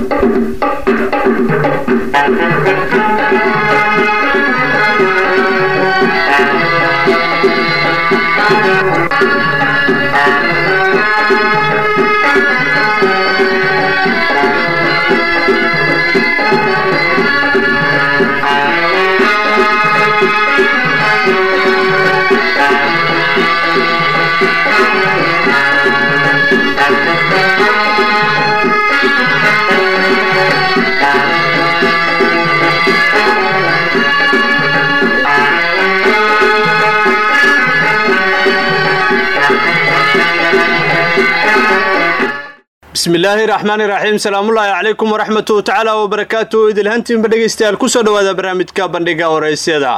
bismillaahi raxmaani raxiim salaamullaahi calaykum waraxmatu tacaala wabarakaatu idilhantiinba dhegaystayaal kusoo dhowaada barnaamijka bandhiga waraysyada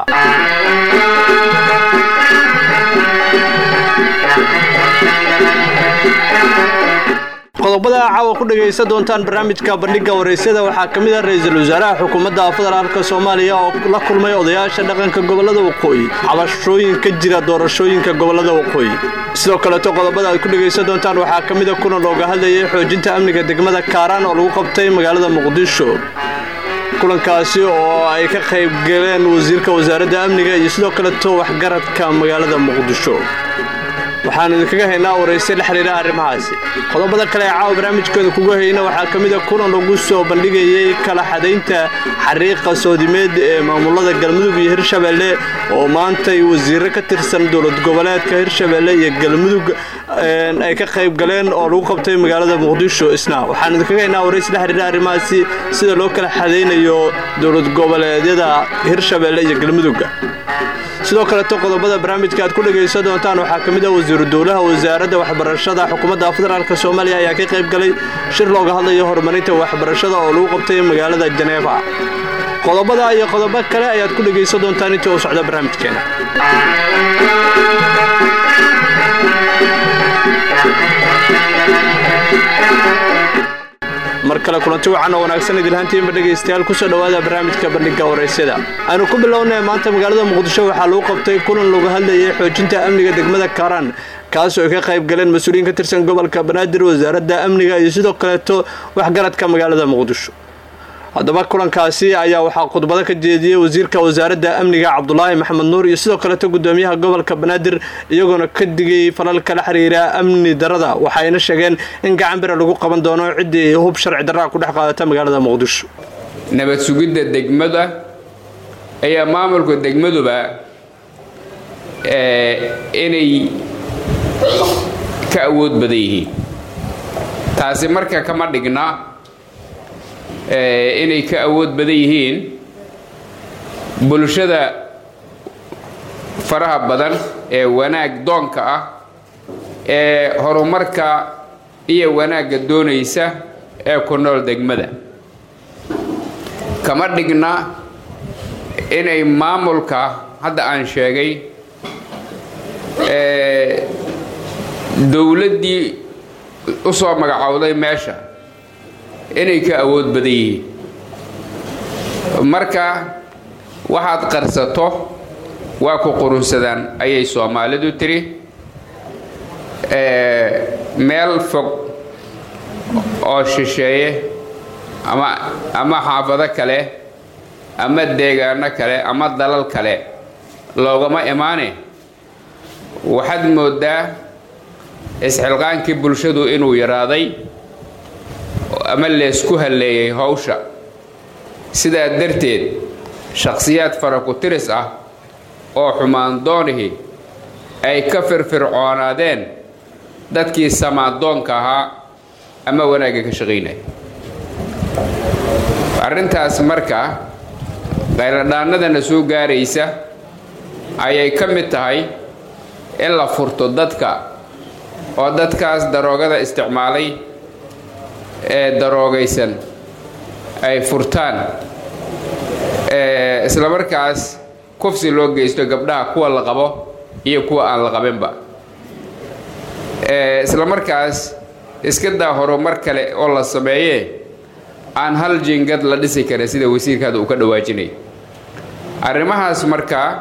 qodobada caawa ku dhegaysan doontaan barnaamijka bandhiga waraysyada waxaa ka mid ah ra-iisul wasaaraha xukuumadda federaalka soomaaliya oo la kulmay odayaasha dhaqanka gobolada waqooyi cabashooyin ka jira doorashooyinka gobolada waqooyi sidoo kaleeto qodobada aad ku dhegaysan doontaan waxaa ka mid a kulan looga hadlayay xoojinta amniga degmada kaaraan oo lagu qabtay magaalada muqdisho kulankaasi oo ay ka qayb galeen wasiirka wasaaradda amniga iyo sidoo kaleeto waxgaradka magaalada muqdisho waxaanu idinkaga haynaa warayse la xidhiira arrimahaasi qodobada kale ee caawa barnaamijkooda kugu hayna waxaa ka mid a kulan lagu soo bandhigayay kala xadaynta xariiqa soodimeed ee maamulada galmudug iyo hirshabeelle oo maantay wasiiro ka tirsan dowlad goboleedka hirshabeelle iyo galmudug ay ka qayb galeen oo lagu qabtay magaalada muqdisho isna waxaanu idinkaga haynaa warayse la xidhiira arrimahaasi sida loo kala xadaynayo dowlad goboleedyada hirshabeelle iyo galmudugga sidoo kaleeto qodobada barnaamijka aad ku dhegaysan doontaan waxaa ka mid ah wasiiru dowlaha wasaaradda waxbarashada xukuumadda federaalk soomaaliya ayaa ka qayb galay shir looga hadlayo horumarinta waxbarashada oo lagu qabtay magaalada janeefa qodobada iyo qodobo kale ayaad ku dhegaysan doontaan intii uu socda barnaamijkeena mar kale kulanti wacan oo wanaagsan idilhaantiinba dhegaystayaal kusoo dhowaada barnaamijka bandhiga waraysyada aynu ku bilownay maanta magaalada muqdisho waxaa lagu qabtay kulan looga hadlayay xoojinta amniga degmada kaaraan kaasoo ay ka qayb galeen mas-uuliyiin ka tirsan gobolka banaadir wasaaradda amniga iyo sidoo kaleeto waxgaradka magaalada muqdisho haddaba kulankaasi ayaa waxaa khudbado ka jeediyey wasiirka wasaaradda amniga cabdulaahi maxamed nuur iyo sidoo kaleeto gudoomiyaha gobolka banaadir iyagoona ka digay falalka la xiriira amni darada waxayna sheegeen in gacan bira lagu qaban doono ciddii hub sharci darraa ku dhex qaadata magaalada muqdisho nabad sugidda degmada ayaa maamulka degmaduba inay ka awood badan yihiin taasi marka kama dhigna inay ka awood badan yihiin bulshada faraha badan ee wanaag doonka ah ee horumarka iyo wanaagga doonaysa ee ku nool degmada kama dhigna inay maamulka hadda aan sheegay dowladdii u soo magacowday meesha inay ka awood badan yihiin marka waxaad qarsato waa ku qurunsadaan ayay soomaalidu tiri meel fog oo shisheeye ama ama xaafado kale ama deegaano kale ama dalal kale loogama imaane waxaad moodaa isxilqaankii bulshadu inuu yaraaday ama leesku halleeyay howsha sidaa darteed shakhsiyaad faraku-tiris ah oo xumaandoonihii ay ka firfircoonaadeen dadkii samaadoonka ahaa ama wanaagga ka shaqaynaya arrintaas marka qayladhaannadana soo gaaraysa ayay ka mid tahay in la furto dadka oo dadkaas daroogada isticmaalay ee daroogaysan ay furtaan isla markaas kufsi loo geysto gabdhaha kuwa la qabo iyo kuwa aan la qabinba isla markaas iska daa horumar kale oo la sameeyee aan hal jingad la dhisi karin sida wasiirkaada uu ka dhawaajinay arrimahaas markaa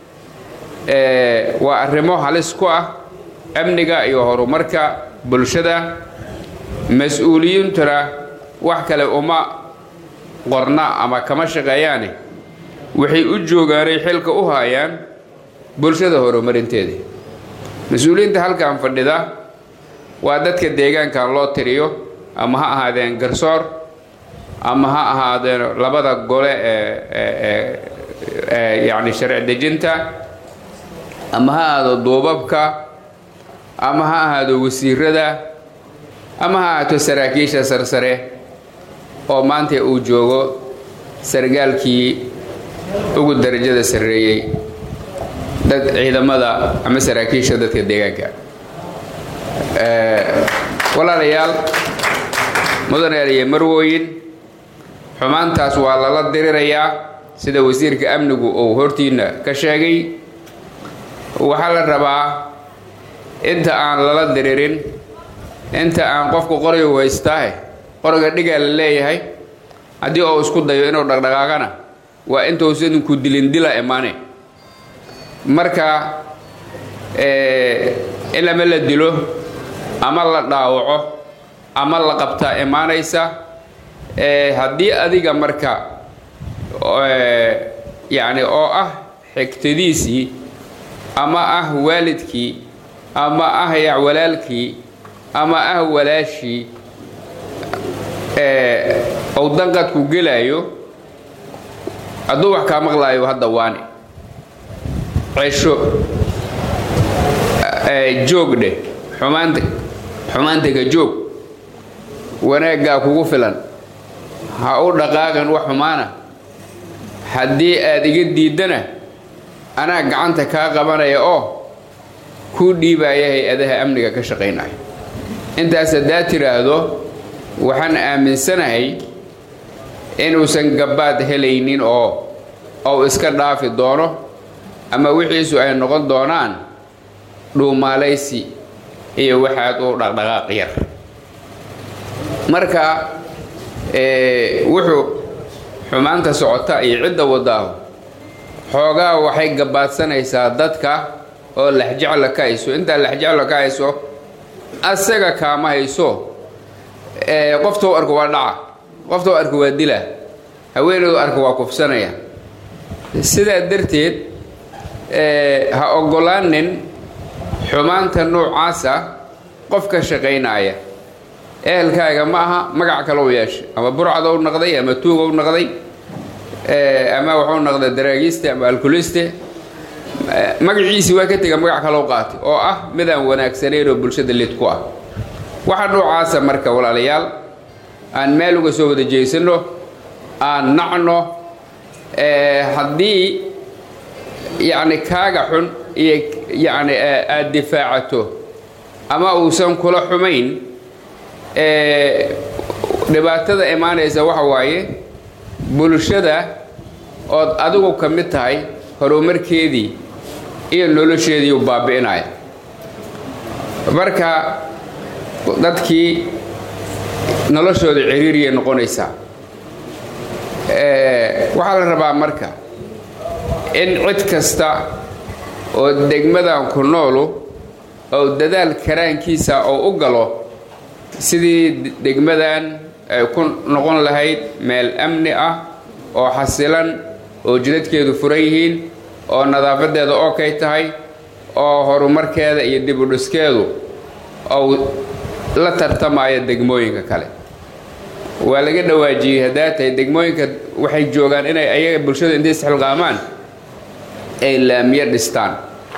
waa arrimo halis ku ah amniga iyo horumarka bulshada mas-uuliyiintuna wax kale uma qorna ama kama shaqeeyaane waxay u joogaanay xilka u haayaan bulshada horumarinteeda mas-uuliyiinta halkan fadhida waa dadka deegaankan loo tiriyo ama ha ahaadeen garsoor ama ha ahaadeen labada gole ee ee yacni sharci dejinta ama ha ahaado duubabka ama ha ahaado wasiirada ama ha ahaato saraakiisha sarsare oo maanta uu joogo sargaalkii ugu darajada sarreeyey dad ciidamada ama saraakiisha dadka deegaanka walaalayaal mudanayaal iyo marwooyin xumaantaas waa lala dirirayaa sida wasiirka amnigu uu hortiina ka sheegay waxaa la rabaa inta aan lala diririn inta aan qofku qorigu haystaahe qoriga dhigaa la leeyahay haddii uu isku dayo inuu dhaqdhaqaaqana waa intuusan ku dilin dila imaane marka in ama la dilo ama la dhaawaco ama la qabtaa imaanaysa haddii adiga marka yacni oo ah xigtadiisii ama ah waalidkii ama ah ya walaalkii ama ah walaashii ou danqadku gelaayo hadduu wax kaa maqlaayo hadda waane cesho joog dheh xumaanta xumaantaga joog wanaaggaa kugu filan ha u dhaqaaqin wax xumaana haddii aad iga diiddana anaa gacanta kaa qabanaya oo kuu dhiibaya hay-adaha amniga ka shaqaynaya intaas haddaad tidhaahdo waxaan aaminsanahay inuusan gabbaad helaynin oo ou iska dhaafi doono ama wixiisu ay noqon doonaan dhuumaalaysi iyo waxaad u dhaqdhaqaaq yar marka wuxuu xumaanta socota iyo cidda wadaahu xoogaa waxay gabaadsanaysaa dadka oo laxjecla ka hayso intaa laxjecla ka hayso asaga kaama hayso qoftou arko waa dhaca qoftou arko waa dila haweeneedu arko waa kufsanaya sidaa darteed ha oggolaanin xumaanta noocaasa qof ka shaqaynaya ehelkaaga ma aha magac kale u yeeshay ama burcad u noqday ama tuug u noqday ama wuxuu noqday daraagiiste ama alkuliste magaciisii waa ka tega magac kale u qaatay oo ah midaan wanaagsanayn oo bulshada lid ku ah waxa noocaasa marka walaalayaal aan meel uga soo wada jeysano aan nacno haddii yacni kaaga xun iyo yacni aada difaacato ama uusan kula xumayn dhibaatada imaanaysa waxa waaye bulshada ood adigu ka mid tahay horumarkeedii iyo nolosheedii u baabi'inaya marka dadkii noloshooda ciriiriyay noqonaysaa waxaa la rabaa marka in cid kasta oo degmadan ku noolu oo dadaal karaankiisa oo u galo sidii degmadan ay ku noqon lahayd meel amni ah oo xasilan oo jidadkeedu furan yihiin oo nadaafadeeda okay tahay oo horumarkeeda iyo dib u dhiskeedu ou la tartamaya degmooyinka kale waa laga dhawaajiyey haddaa tahay degmooyinka waxay joogaan inay ayaga bulshada intay isxilqaamaan ay laamiyo dhistaan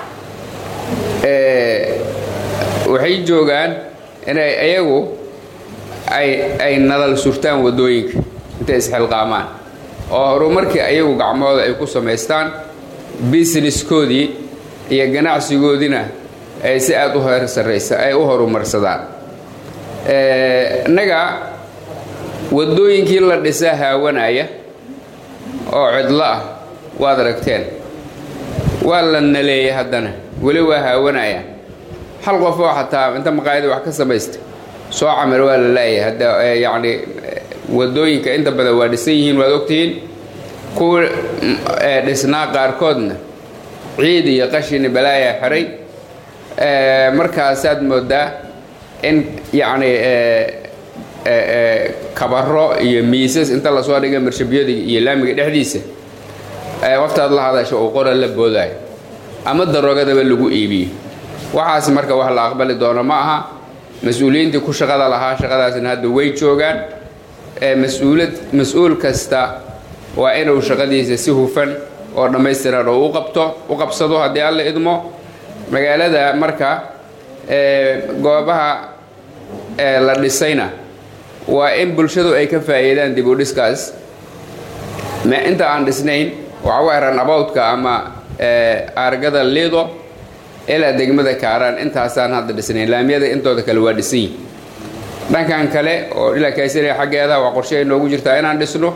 waxay joogaan inay ayagu ay ay nadal surtaan waddooyinka intay isxilqaamaan oo horumarkii ayagu gacmahooda ay ku samaystaan businesskoodii iyo ganacsigoodiina ay si aada u heer sarraysa ay u horumarsadaan innaga waddooyinkii la dhisaa haawanaya oo cidlo ah waad aragteen waa la naleeyay haddana weli waa haawanayaan hal qof oo xataa inta maqaayada wax ka samaysta soo camir waa la laayahay hadda yacni waddooyinka inta badan waa dhisan yihiin waad ogtihiin kuwa dhisnaa qaarkoodna ciid iyo qashini balaayaa xiray markaasaad moodaa in yacni kabaro iyo miisas inta lasoo dhiga marshabiyada iyo laamiga dhexdiisa waftaad la hadasha uu qora la boodaayo ama daroogadaba lagu iibiyo waxaas marka wax la aqbali doono ma aha mas-uuliyiintii ku shaqada lahaa shaqadaasna hadda way joogaan mas-uulad mas-uul kasta waa inuu shaqadiisa si hufan oo dhammaystiran oo u qabto u qabsado haddii alla idmo magaalada marka goobaha la dhisayna waa in bulshadu ay ka faa'iidaan dib u dhiskaas inta aan dhisnayn waxa u eran abowdka ama aargada liido ilaa degmada kaaraan intaasaan hadda dhisnayn laamiyada intooda kale waa dhisan yihin dhankan kale oo ilaa kaysariya xaggeeda waa qorshe ay noogu jirtaa inaan dhisno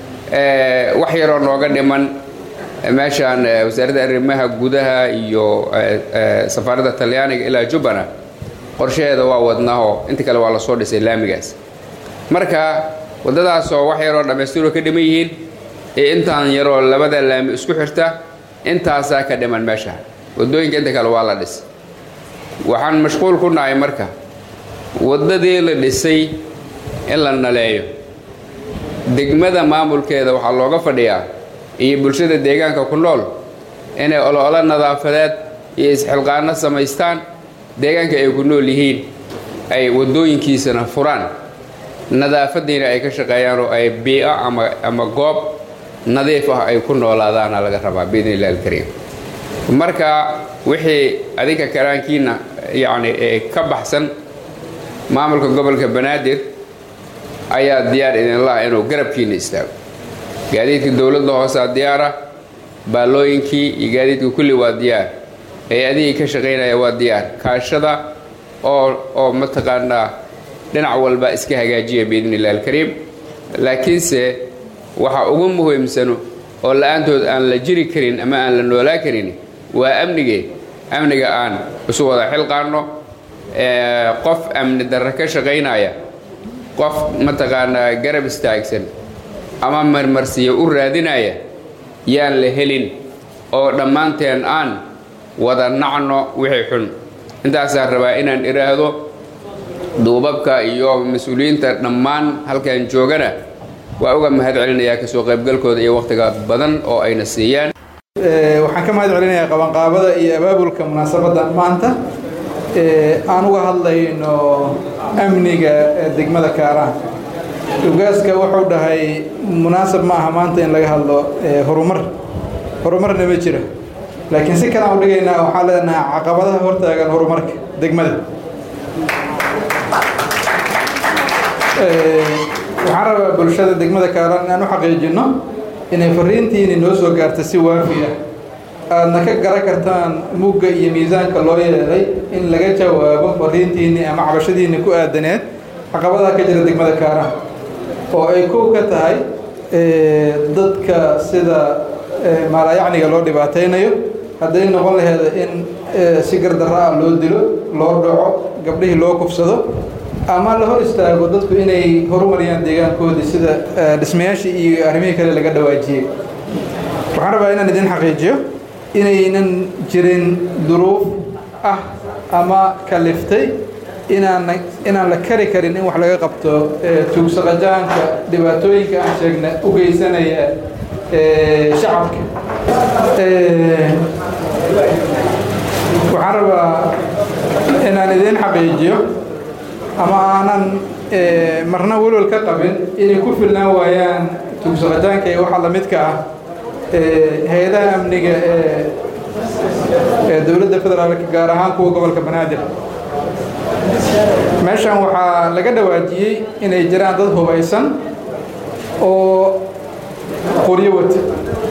wax yaroo nooga dhiman meeshaan wasaaradda arrimaha gudaha iyo safaaradda talyaaniga ilaa jubbana qorshaheeda waa wadnaho inta kale waa lasoo dhisay laamigaas marka waddadaasoo wax yaroo dhammaystiroo ka dhiman yihiin ee intaan yaroo labada laami isku xirta intaasaa ka dhiman meesha waddooyinka inta kale waa la dhis waxaan mashquul ku nahay marka waddadii la dhisay in la naleeyo degmada maamulkeeda waxaa looga fadhiyaa iyo bulshada deegaanka ku nool inay olo-olo nadaafadeed iyo isxilqaano samaystaan deegaanka ay ku nool yihiin ay waddooyinkiisana furaan nadaafadiina ay ka shaqeeyaan oo ay bii'o ama ama goob nadiif ah ay ku noolaadaana laga rabaa biidni illahi alkariim marka wixii adinka karaankiina yacni ka baxsan maamulka gobolka banaadir ayaa diyaar idinlaha inuu garabkiina istaago gaadiidka dowladda hoosaa diyaara baallooyinkii iyo gaadiidka kulli waa diyaar hay-adihii ka shaqaynaya waa diyaar kaashada oo oo mataqaanaa dhinac walba iska hagaajiya biidni illahi alkariim laakiinse waxa ugu muhiimsano oo la-aantood aan la jiri karin ama aan la noolaa karin waa amnigee amniga aan isu wada xilqaanno qof amni darre ka shaqaynaya qof mataqaanaa garab istaagsan ama marmarsiya u raadinaya yaan la helin oo dhammaanteen aan wada nacno wixii xun intaasaan rabaa inaan idhaahdo duubabka iyo mas-uuliyiinta dhammaan halkan joogana waa uga mahad celinayaa kasoo qaybgalkooda iyo wakhtiga badan oo ayna siiyaan waxaan ka mahad celinayaa qabanqaabada iyo abaabulka munaasabadan maanta aan uga hadlayno amniga degmada kaaraan ugaaska wuxuu dhahay munaasab ma aha maanta in laga hadlo horumar horumarna ma jira laakiin si kale aan u dhigaynaa waxaan leenahay caqabadaha hortaagan horumarka degmada waxaan rabaa bulshada degmada kaaran inaan u xaqiijinno inay fariintiini noo soo gaarta si waafi ah aadna ka garan kartaan mugga iyo miisaanka loo yeelay in laga jawaabo fariintiinni ama cabashadiinni ku aadaneed caqabadaha ka jira degmada kaaran oo ay kow ka tahay dadka sida maalayacniga loo dhibaataynayo hadday noqon laheeda in si gardarra ah loo dilo loo dhaco gabdhihii loo kufsado ama la hor istaago dadku inay horumariyaan deegaankoodii sida dhismayaashii iyo arrimihii kale laga dhawaajiyey waxaan rabaa inaan idin xaqiijiyo inaynan jirin duruuf ah ama kaliftay inaan inaan la kari karin in wax laga qabto tuugsaqajaanka dhibaatooyinka aan sheegna u geysanaya shacabka waxaan rabaa inaan idin xaqiijiyo ama aanan marna welwal ka qabin inay ku filnaan waayaan tuugsaqajaanka iyo waxa la midka ah hay-adaha amniga ee dowladda federaalka gaar ahaan kuwa gobolka banaadir meeshan waxaa laga dhawaajiyey inay jiraan dad hubaysan oo qoryo wata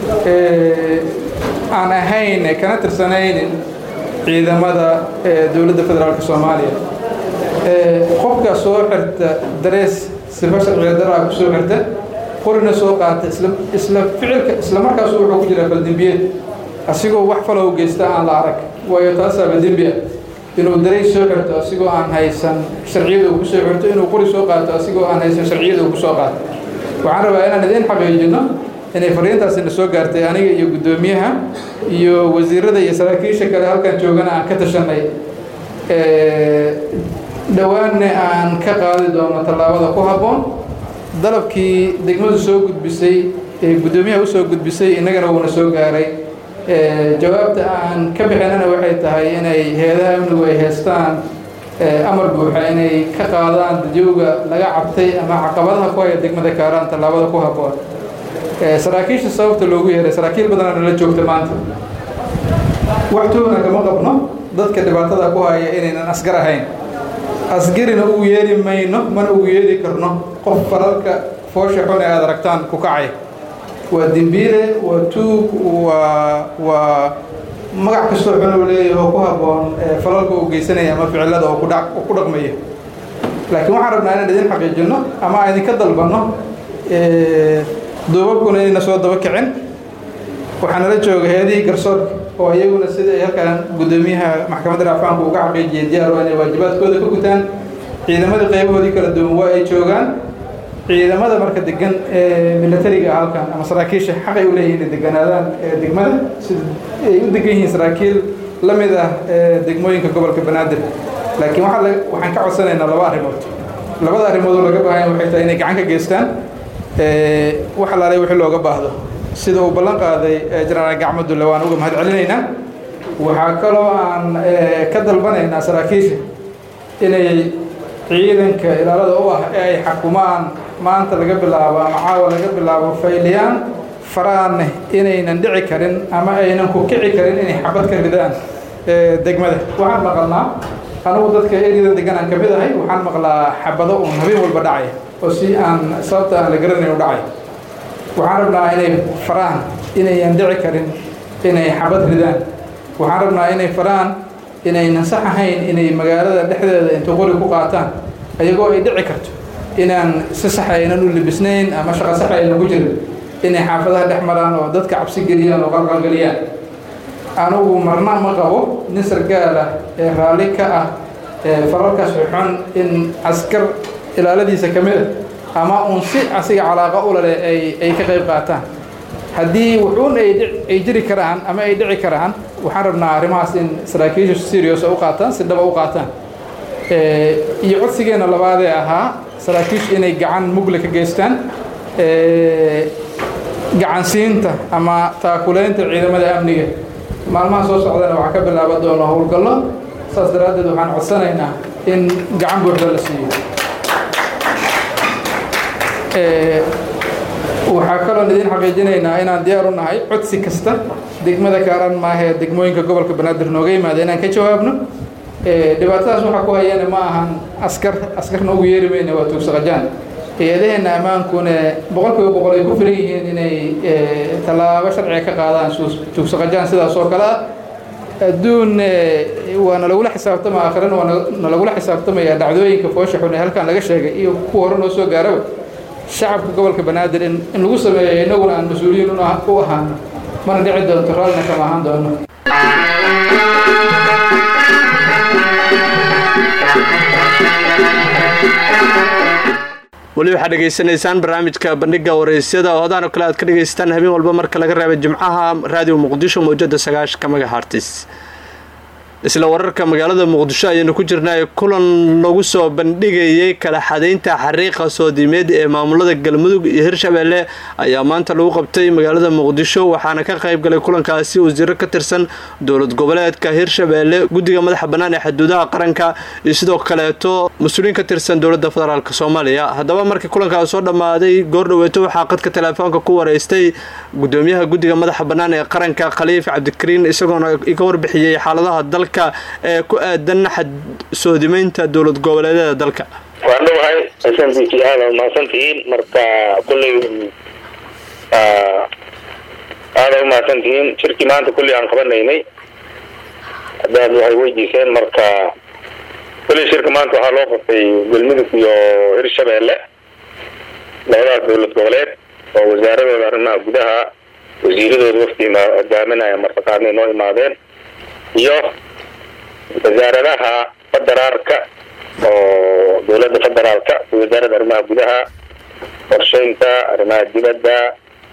aan ahayn kana tirsanaynin ciidamada dowladda federaalka soomaaliya qofka soo xirta darees sifa sharciga daraa ku soo xirta qorina soo qaata isla ficilka isla markaasu wuxuu ku jiraa baldembiyeed asigoo wax falow geysta aan la arag waayo taasaaba dembi ah inuu dareys soo xirto asigoo aan haysan sharciyada uu ku soo xirto inuu qori soo qaato asigoo aan haysan sharciyada uu ku soo qaato waxaan rabaa inaan idiin xaqiijino inay fariintaasina soo gaartay aniga iyo guddoomiyaha iyo wasiirada iyo saraakiisha kale halkan joogana aan ka tashanay dhowaanna aan ka qaadi doono tallaabada ku habboon dalabkii degmadu soo gudbisay ee guddoomiyaha usoo gudbisay innagana wuuna soo gaaray jawaabta aan ka bixinana waxay tahay inay heedaha amnigu ay heestaan amar buuxa inay ka qaadaan dadyoga laga cabtay ama caqabadaha ku haya degmada kaaraan tallaabada ku habboon saraakiisha sababta loogu yeeray saraakiil badanaa nala joogta maanta waxtoona kama qabno dadka dhibaatada ku haya inaynan asgar ahayn asgarina ugu yeeri mayno mana ugu yeeri karno qof faralka foosha xun ee aad aragtaan ku kacay waa dembiile waa tuug waa waa magac kastoo xun uu leeyahay oo ku habboon falalka uu geysanaya ama ficilada oo kudha ku dhaqmaya laakiin waxaan rabnaa inaan idin xaqiijinno ama aan idinka dalbanno duubabkuna inayna soo daba kicin waxaa nala jooga heedihii garsoorka oo iyaguna sida ay halkaan guddoomiyaha maxkamadda racfaanku uga xaqiijiyay diyaar waa inay waajibaadkooda ka gutaan ciidamada qaybahoodii kala duwan waa ay joogaan ciidamada marka degan ee milatariga halkan ama saraakiisha xaqay u leeyihin inay deganaadaan degmada sida ay u degan yihiin saraakiil la mid ah degmooyinka gobolka banaadir laakiin waxaa waxaan ka codsanaynaa laba arrimood labada arrimood oo laga baahanya waxay tahay inay gacan ka geystaan wax alaalay wixii looga baahdo sida uu ballan qaaday jenaraal gacmadulle waan uga mahad celinaynaa waxaa kaloo aan ka dalbanaynaa saraakiisha inay ciidanka ilaalada u ah ee ay xakumaan maanta laga bilaabo ama caawa laga bilaabo fayliyaan faraanne inaynan dhici karin ama aynan ku kici karin inay xabad ka ridaan degmada waxaan maqalnaa anugu dadka eryadan degan aan ka mid ahay waxaan maqlaa xabado uun habeen walba dhacay oo si aan sababta aan la garanayn u dhacay waxaan rabnaa inay faraan inayan dhici karin inay xabad ridaan waxaan rabnaa inay faraan inaynan sax ahayn inay magaalada dhexdeeda inta qori ku qaataan ayagoo ay dhici karto inaan si sax aynan u libisnayn ama shaqo sax aynan ku jirin inay xaafadaha dhex maraan oo dadka cabsi geliyaan oo qalqalgeliyaan anugu marna ma qabo nin sargaal ah ee raalli ka ah fararkaas xun in askar ilaaladiisa ka mid a ama uun si asiga calaaqa ulale ay ay ka qayb qaataan haddii wuxuun ay jiri karaan ama ay dhici karaan waxaan rabnaa arrimahaas in saraakiisha serious u qaataan si dhaba u qaataan iyo codsigeena labaadee ahaa saraakiishu inay gacan mugle ka geystaan gacansiinta ama taakulaynta ciidamada amniga maalmaha soo socdana waxaa ka bilaaban doona howlgallo saas daraaddeed waxaan codsanaynaa in gacan buuxda la siiyo waxaa kaloon idin xaqiijinaynaa inaan diyaar u nahay codsi kasta degmada kaaran maahee degmooyinka gobolka banaadir nooga yimaada inaan ka jawaabno dhibaatadaas waxaa ku hayana ma ahan askar askarna ugu yeeri mayna waa tuugsaqajaan hay-adaheenna ammaankuna boqol kiiba boqol ay ku filan yihiin inay tallaabo sharciga ka qaadaan tuugsaqajaan sidaas oo kale ah adduun waa nalagula xisaabtama aakhirana waa nalagula xisaabtamaya dhacdooyinka foosha xun ee halkan laga sheegay iyo kuwa hore noo soo gaaraba shacabka gobolka banaadir in lagu sameeyo innaguna aan mas-uuliyiin u ahaano mana dhici doonto raallina kama ahaan doono weli waxaad dhegaysanaysaan barnaamijka bandhiga waraysyada oo hadaan oo kale aad ka dhegaysataan habeen walba marka laga reebay jimcaha raadiyo muqdisho mawjada sagaashanka magahartis isla wararka magaalada muqdisho ayaynu ku jirnay kulan lagu soo bandhigayay kala xadaynta xariiqa soodimeed ee maamulada galmudug iyo hirshabeelle ayaa maanta lagu qabtay magaalada muqdisho waxaana ka qayb galay kulankaasi wasiiro ka tirsan dowlad goboleedka hirshabeelle guddiga madaxa bannaan ee xuduudaha qaranka iyo sidoo kaleeto mas-uuliyiin ka tirsan dowladda federaalk soomaaliya haddaba markii kulankaas soo dhammaaday goordhoweeto waxaa qadka teleefoonka ku wareystay gudoomiyaha guddiga madaxa bannaan ee qaranka khaliif cabdikariin isagoona iga warbixiyey xaaladaha dalka ee ku aadan xad soodimeynta dowlad goboleedyada dalka waan dhawahay s b t aada umahadsantihiin marka kulley aada umahadsantihiin shirkii maanta kulley aan qabanaynay haddaad waxay weydiiseen marka kulley shirka maanta waxaa loo qabtay galmudug iyo hirshabeelle labadaas dowlad goboleed oo wasaaradooda arrimaha gudaha wasiiradooda wafdi hogaaminaya martaqaanay noo imaadeen iyo wasaaradaha federaalka oo dowladda federaalka wasaaradda arrimaha gudaha qorsheynta arrimaha dibadda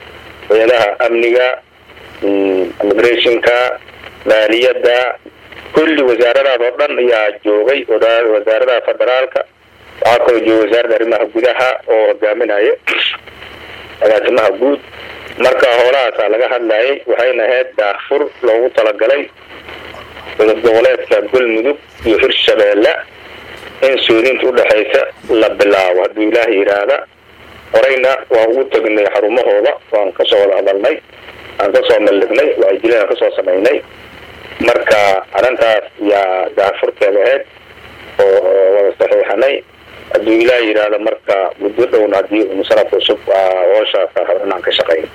hay-adaha amniga immigrationka maaliyadda kulli wasaaradaas oo dhan ayaa joogay wasaaradaha federaalka waxaa kaloo jooga wasaaradda arrimaha gudaha oo hogaaminaya agaasimaha guud marka howlahaasaa laga hadlayay waxayna ahayd daafur loogu talagalay dowlad goboleedka galmudug iyo hirshabeelle in soodinta udhexaysa la bilaabo hadduu ilaah yidhaahda horeyna waan ugu tegnay xarumahooda waan kasoo wada hadalnay aan kasoo maldhignay waajileen aan kasoo samaynay marka arrintaas yaa daafurkeeda ahayd oo wada saxiixanay hadduu ilaah yidhaahdo marka muddo dhowna haddii sanadka cusub hooshaas inaan ka shaqeyn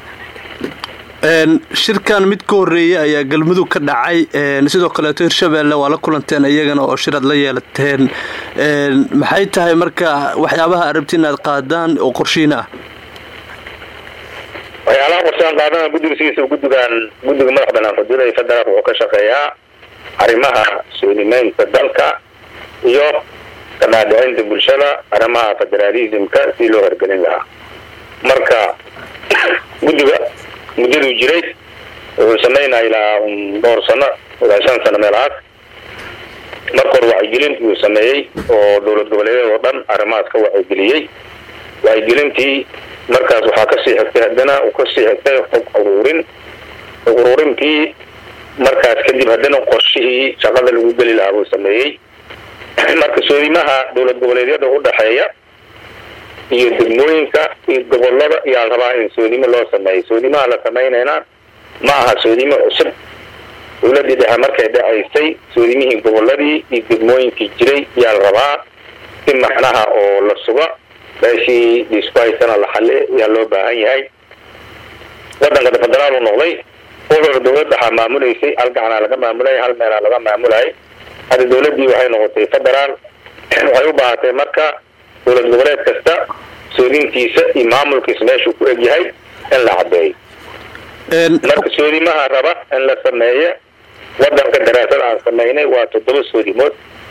shirkan mid ka horeeyay ayaa galmudug ka dhacay sidoo kaleeto hirshabeelle waa la kulanteen iyagana oo shirad la yeelateen maxay tahay marka waxyaabaha arabti inaad qaadaan oo qorshiina ah waxyaalaha qorshaan qaadana guddiga sidiisa guddigan guddiga madax banaan xuduuda federaalka wuxuu ka shaqeeyaa arrimaha soonimeynta dalka iyo kanaadhicinta bulshada arrimaha federaalismka si loo hergelin lahaa marka guddiga muddaduu jiray wuxuu samaynaya ilaa dhowr sano ilaa shan sano meelahaas marka hore wacyigelin uu sameeyey oo dowlad goboleedyada oo dhan arrimahaas ka wacyigeliyey wacyigelintii markaas waxaa kasii xigtay haddana uu kasii xigtay xog uruurin xog uruurintii markaas kadib haddana qorshihii shaqada lagu geli lahaa buu sameeyey marka soodimaha dowlad goboleedyada udhexeeya iyo degmooyinka iyo gobolada yaa rabaa in soodimo loo sameeyo soodimaha la samaynayna ma aha soodimo cusub dowladii dhexe markay dhacaysay soodimihii goboladii iyo degmooyinkii jiray yaa la rabaa si macnaha oo la suga meeshii dhiisku haysana la xali yaa loo baahan yahay wadanka federaal u noqday wuxuuna dowlad dhaxaa maamulaysay hal gacanaa laga maamulay hal meelaa laga maamulayay hadda dowladii waxay noqotay federaal waxay u baahatay marka dowlad goboleed kasta soodintiisa iyo maamulkiisa meeshuu ku egyahay in la cadeeyo marka soodimaha raba in la sameeyo wadanka daraasada aan samaynay waa toddoba soodimood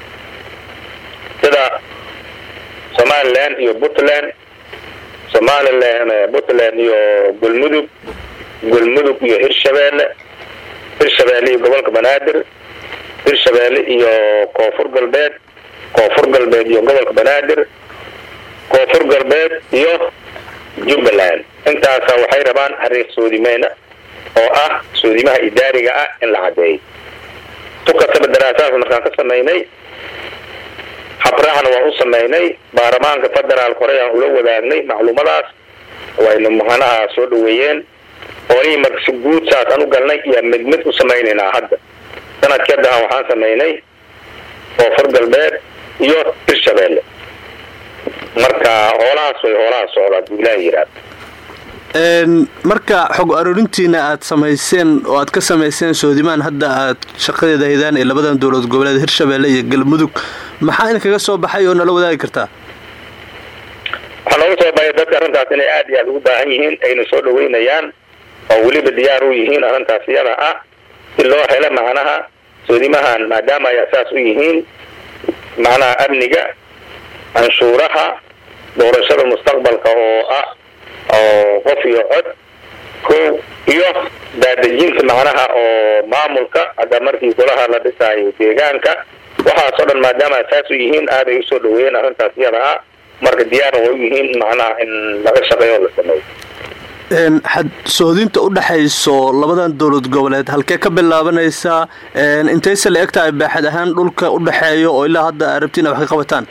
sida somalilan iyo puntland somalilan puntland iyo galmudug galmudug iyo hirshabeelle hirshabeelle iyo gobolka banaadir hirshabeelle iyo koonfur galbeed koonfur galbeed iyo gobolka banaadir koonfur galbeed iyo jubbaland intaasa waxay rabaan xariiq soodimeyna oo ah soodimaha idaariga ah in la cadeeyo tukataba daraasaas markaan ka samaynay habraahna waan u samaynay baarlamaanka federaalka hore aan ula wadaagnay macluumadaas waynu macnaha soo dhaweeyeen oolihii marka si guud saas aan u galnay iyo mid mid u samaynaynaa hadda sanadkii haddahan waxaan samaynay koonfur galbeed iyo hirshabeelle marka hoolahaas way hoolaha socda hadduu ilaah yidhaahdo marka xog aroorintiina aad samayseen oo aad ka samayseen soodimaan hadda aad shaqadeeda haydaan ee labadan dowlad goboleed hirshabeelle iyo galmudug maxaa in kaga soo baxay oo nala wadaagi kartaa waxaa nooga soo baxay dadka arrintaas inay aada iyo aada ugu baahan yihiin ayna soo dhaweynayaan oo weliba diyaar u yihiin arrintaas iyada ah si loo helo macnaha soodimahan maadaama ay asaas u yihiin macnaha amniga canshuuraha doorashada mustaqbalka oo ah oo qof iyo cod ko iyo daadejinta macnaha oo maamulka hadda markii golaha la dhisaayo deegaanka waxaasoo dhan maadaama asaas u yihiin aaday usoo dhaweeyeen arrintaas iyada ah marka diyaarna way u yihiin macnaha in laga shaqeeyo oo la sameeyo xad soodinta u dhexayso labadan dowlad goboleed halkee ka bilaabanaysaa intayse la egtahay baaxad ahaan dhulka u dhexeeyo oo ilaa hadda arabtiin wax ka qabataan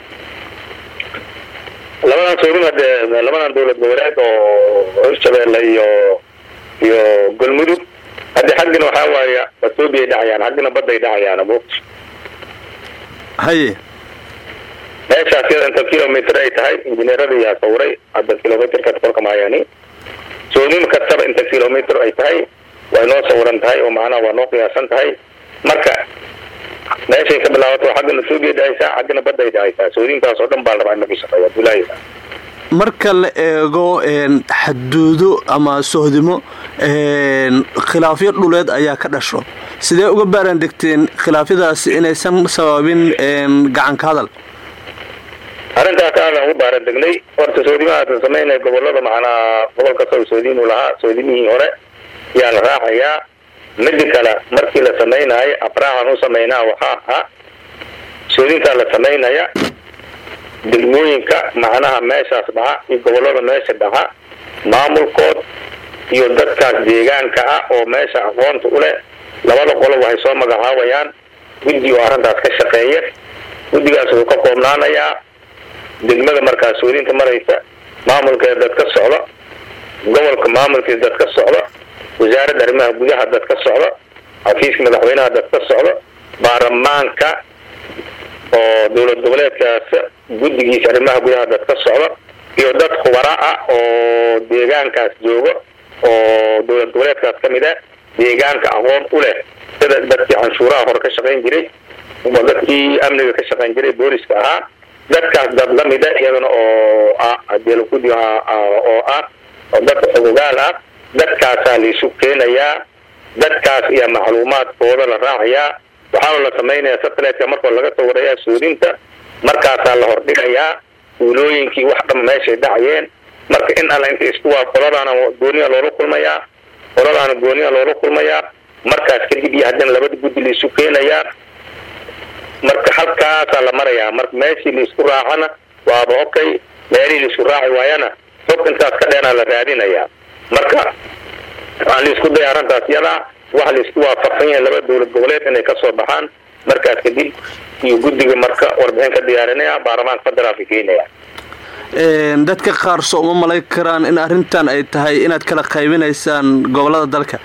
labadan soodin hade labadan dowlad goboleed oo hirshabeelle iyo iyo galmudug hadde xaggina waxaa waaya ethoobiyay dhacayaan xaggina badday dhacayaan buugta haye meeshaas yada inta kilomitr ay tahay injineerada yaa sawiray hadda kilomitrka kolka maayani soodin kastaba inta kilomitr ay tahay way noo sawiran tahay oo macnaha waa noo qiyaasan tahay marka meeshay ka bilaabato xaggana ethoobiyay dhacaysaa xaggana badday dhacaysaa soodintaas oo dhan baa la rabaa in laga shaqeeya abdullaahi marka la eego xaduudo ama sohdimo khilaafyo dhuleed ayaa ka dhasho sidee uga baaran degteen khilaafyadaasi inaysan sababin gacanka hadal arrintaas aadan ugu baaran degnay horta soodimahaasa samaynaya gobolada macnaa gobol kastaba soodimu lahaa soodimihii hore yaa la raacayaa midi kale markii la samaynayo abraahan u samaynaa waxaa ahaa soodintaa la samaynaya degmooyinka macnaha meeshaas dhaca iyo gobollada meesha dhaca maamulkood iyo dadkaas deegaanka ah oo meesha aqoonta u leh labada qolo waxay soo magacaabayaan guddi oo arrintaas ka shaqeeya guddigaas wuxuu ka koobnaanayaa degmada markaas soodinta maraysa maamulkeeda dad ka socda gobolka maamulkiisa dad ka socda wasaaradda arrimaha gudaha dad ka socda xafiiska madaxweynaha dad ka socda baarlamaanka oo dowlad goboleedkaas guddigiisa arrimaha gudaha dad ka socda iyo dad khubara ah oo deegaankaas jooga oo dowlad goboleedkaas ka mid a deegaanka aqoon u leh sida dadkii canshuuraha hore ka shaqayn jiray dadkii amniga ka shaqayn jiray booliska ahaa dadkaas dad la mida iyadana oo ah adeelakudi oo ah oo dadka xugugaal ah dadkaasaa laisu keenayaa dadkaas iyo macluumaadkooda la raacayaa waxaana la samaynayaa satelliteka markoo laga soo warayaa soodinta markaasaa la hordhigayaa uulooyinkii wax dhama meeshay dhacayeen marka in alla inta isku waa qoladaana gooniya loola kulmayaa qoladaana gooniya loola kulmayaa markaas kadib iyo haddana labada guddi laisu keenayaa marka halkaasaa la marayaa marka meeshii laisku raacana waaba okay meelihii laisku raaci waayana xog intaas ka dheena la raadinayaa marka waxaan laisku daya arrintaas yadaa waxa laisku waafaqsan yahay laba dowlad goboleed inay kasoo baxaan markaas kadib iyo guddiga marka warbixin ka diyaarinaya baarlamaanka federaalka keenaya dadka qaar soo uma malay karaan in arrintan ay tahay inaad kala qaybinaysaan gobolada dalka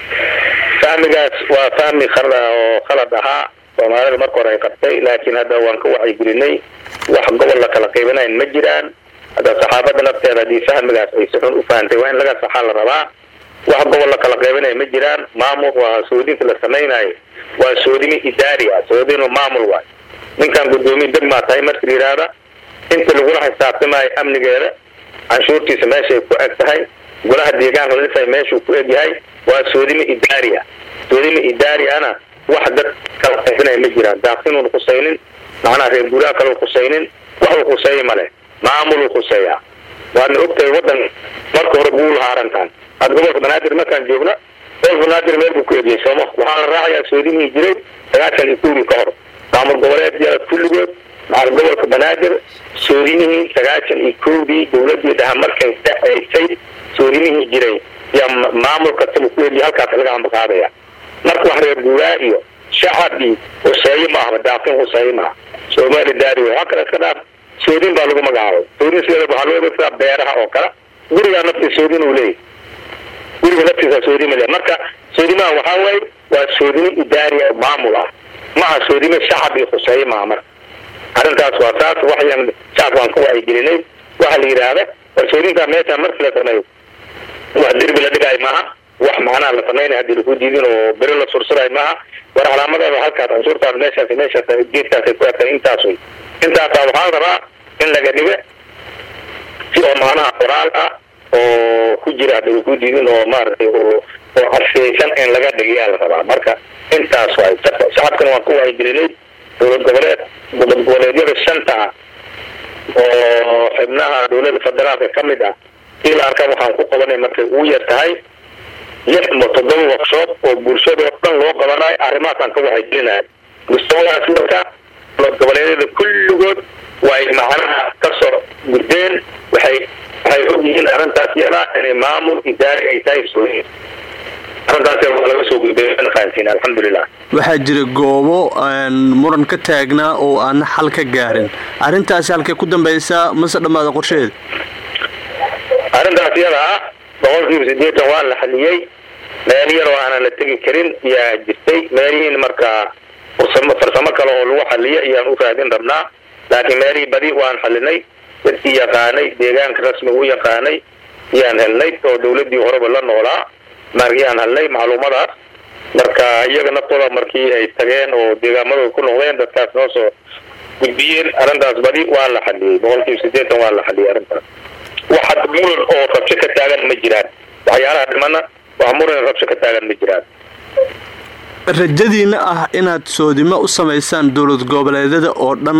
fahmigaas waa fahmi oo khalad ahaa soomaalida marka hore ay qabtay laakiin hadda waan ka wacyigelinay wax gobol la kala qaybinayn ma jiraan hadda saxaafadda nafteeda haddii fahmigaas ay si xun u fahantay waa in laga saxaa la rabaa wax gobol la kala qaybinaya ma jiraan maamul waa soodinta la samaynayo waa soodimi idaari ah soodinu maamul waay ninkan guddoomiye degmaa tahay marka yidhaahda inta lagula xisaabtamayo amnigeeda canshuurtiisa meeshay ku eg tahay golaha deegaanka ladhisay meeshuu ku eg yahay waa soodimi idaari ah soodimi idaari ana wax dad kala qaybinaya ma jiraan daaqsinuun khusaynin macnaha reer guuraha kale khusaynin waxuu khuseeya male maamuluu khuseeyaa waadna ogtahay waddan marka hore buu lahaa arrintan hadda gobolka banaadir markaan joogna gobolka banaadir meel buu ku egiyay sooma waxaa la raacayaa soodimihii jiray sagaashan iyo kowdii ka hor maamul goboleedyada kulligood macal gobolka banaadir soodimihii sagaashan iyo kowdii dowladii dhaha markay dhaceysay soodimihii jiray yaa maamul kastaba ku egiyay halkaas laga ambaqaadaya marka wax reer guuraa iyo shacabkii huseeye ma ahba daaqin huseeye maaha soomaali daari wey halkan iska dhaaf soodin baa lagu magacaabay soodin sideeda waxaa loo adeegsadaa beeraha oo kale gurigaa naftiisa soodin uu leeyahy guriga naftiisa soodima leeyahy marka soodimaha waxaa waaye waa soodimo idaariya maamul ah maaha soodimo shacab iyo huseeye maaha marka arrintaas waa saas waxyan shacabka waan ka wacyigelinay waxaa la yidhaahda war soodintaa meesha markii la sameeyo wax derbi la dhigaayo maaha wax macnaha la samaynaya haddii laku diidin oo beri la sursurayo maaha war calaamadaada halkaas canshuurtaas meeshaas meeshaas geedkaasay ku egtay intaas wey intaasaa waxaa rabaa in laga dhiga si oo macnaha qoraal ah oo ku jira hadda laku diidin oo maaragtay oo oo caseysan in laga dhigayaa la rabaa marka intaas waay shacabkana waan ku wacyigelinay dowlad goboleed dowlad goboleedyada shanta ah oo xibnaha dowladda federaalka ka mid ah si la arka waxaan ku qabanay markay ugu yar tahay lix ma toddoba workshop oo bulshada oo dhan loo qabanayo arrimahaasaan ka wacyigelinayo mustawadaas marka dowlad goboleedyada kulligood way macnaha ka soo gudbeen waxay waxay ogyihiin arrintaas yadaa inay maamul idaari ay tahay sooyin arrintaas waa laga soo gudbay fahansiin alxamdulilah waxaa jira goobo muran ka taagnaa oo aana xal ka gaarin arrintaasi halkay ku dambaysaa mase dhammaada qorsheheeda arrintaas iyada ah boqolkiiba siddeetan waa la xaliyey meel yar oo aanan la tegi karin yaa jirtay meelihiin markaa farsamo farsamo kale oo lagu xaliyo ayaan u raadin rabnaa laakiin meelihii badi waan xalinay dadkii yaqaanay deegaanka rasmiga u yaqaanay yaan helnay oo dawladdii horeba la noolaa maryaan helnay macluumadaas marka iyaga naftooda markii ay tageen oo deegaamadooda ku noqdeen dadkaas noo soo gudbiyeen arrintaas badi waa la xaliyey boqolkiiba siddeetan waa la xaliyey arrintaas wax hadda muran oo rabsho ka taagan ma jiraan waxyaalaha dhimana wax muran rabsho ka taagan ma jiraan rajadiina ah inaad soodimo u samaysaan dowlad goboleedyada oo dhan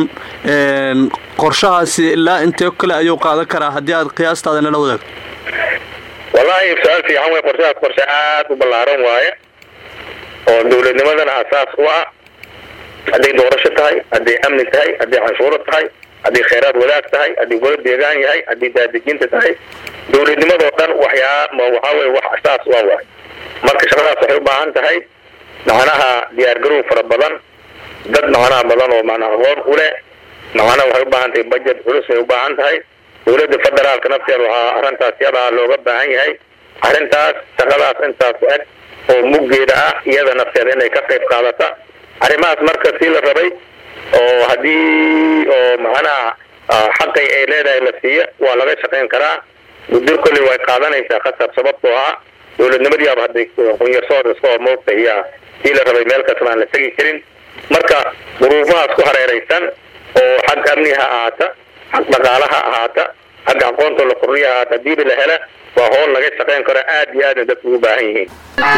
qorshahaasi ilaa intee kale ayuu qaadan karaa haddii aad qiyaastaada nala wadaagto wallaahi su-aal fiican wey qorshahaas qorshe aada u ballaaran waaye oo dowladnimadana asaas u ah hadday doorasho tahay hadday amni tahay hadday canshuuro tahay haddii khayraad wadaag tahay haddii golo deegaan yahay haddii daadejinta tahay dowladnimadoo dhan waxyaa waxaa weye wax asaas u ah waay marka shaqadaas waxay u baahan tahay macnaha diyaargarow fara badan dad macnaha badan oo macnaha aqoon u leh macnaha waxay u baahan tahay budget culus ay u baahan tahay dowladda federaalka nafteeda waxaa arrintaas yadaa looga baahan yahay arrintaas shaqadaas intaas eg oo muggeeda ah iyada nafteeda inay ka qayb qaadata arrimahaas marka sii la rabay oo haddii oo macnaha xaqay ay leedahay la siiya waa laga shaqayn karaa muddo kolley way qaadanaysaa khasab sababtoo ah dowladnimadiiaba hadday qunyarsood iska hor moogta iyo sii la rabay meel kastaba aan la tegi karin marka duruufahaas ku hareeraysan oo xag amni ha ahaata xag dhaqaala ha ahaata xagga aqoonta la kordhiya ahaata hadiiba la hela waa howl laga shaqayn karo aad iyo aadna dadku ugu baahan yihiin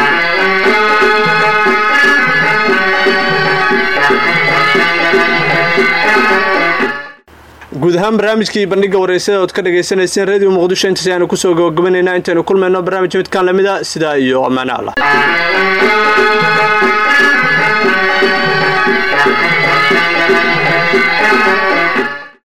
guud ahaan barnaamijkii bandhiga wareysada ood ka dhagaysanayseen radio muqdisho intaas ayaanu kusoo gabagabaneynaa intaynu kulmayno barnaamij midkaan lamida sidaa iyo ammaane allah